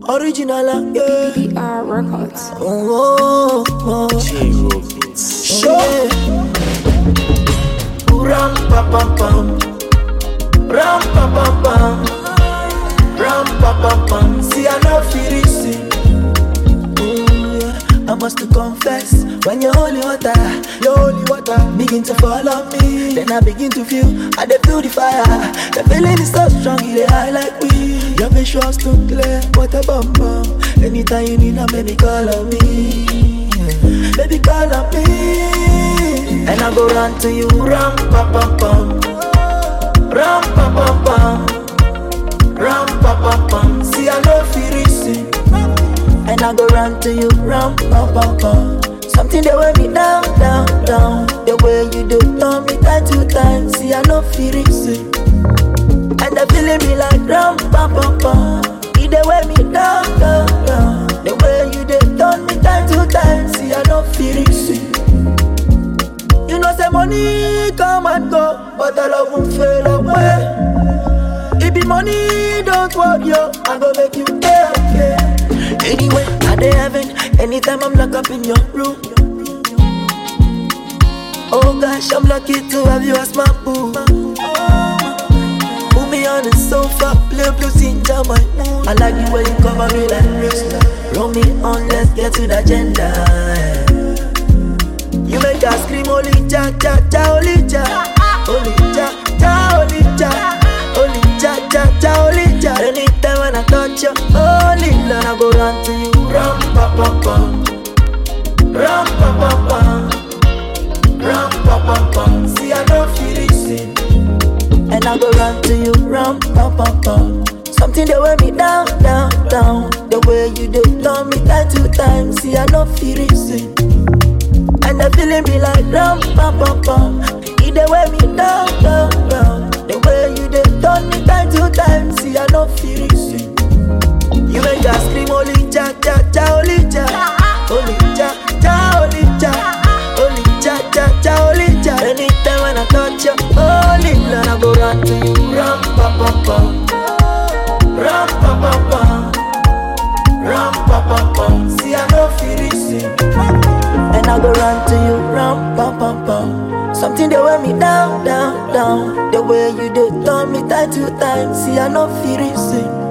Original, uh, yeah. PR Records. Oh, oh, oh. Show. Ram pa pam pam. Ram pa pam pam. Ram pa pam pam. See I know feel it. Ooh, yeah. I must confess when your holy water, your holy water begin to fall on me. Then I begin to feel, I dey feel the fire. The feeling is so strong, it dey high like we. Your visuals too clear, what a bum bum. Anytime you need a baby, call on me. Baby, call on me. And I go run to you, ram pa pam pam. Ram pa pam pam. Ram pa pam pam. See I know feel it. And I go run to you, ram pa pa pa. Something that weigh me down, down, down. The way you do, turn me time to time. See, I know feel it. see. And the feeling be like ram pa pa pa. It the weigh me down, down, down. The way you do, turn me time to time. See, I know feel it. see. You know, say money come and go, but I love won't fade away. It be money, don't worry, yo. I go make you pay, okay. Anyway, I dey heaven anytime I'm locked up in your room. Oh gosh, I'm lucky to have you as my boo. Put me on the sofa, play blues in my mood. I like the way you cover me like Rasta. Roll me on, let's get to the agenda. You make us scream, holy cha cha cha, holy cha, holy cha cha, holy cha, holy cha cha cha, holy cha. Anytime when I touch you, holy Lord, I go run to you. Ram pa pa pa, ram pa pa pa, ram pa pa pa. See I don't feel it, see. and I go run to you. Ram pa pa pa. Something that weigh me down, down, down. The way you do, turn me time to time. See I don't feel it, see. And the feeling be like ram pa pa pa. It the way me down, down, down. The way you dey turn me time to time. See I no feel it. See. You make us scream holy cha cha cha holy cha, holy cha cha holy cha, holy cha cha cha holy cha. Anytime when I touch you, holy Lord I go run to you. Ram pa pa pa, ram pa pa pa, ram pa pa pa. See I no feel it. See. And I go run to you, ram pam pam pam. Something that weigh me down, down, down. The way you do, turn me time to time. See, I no feel it, see.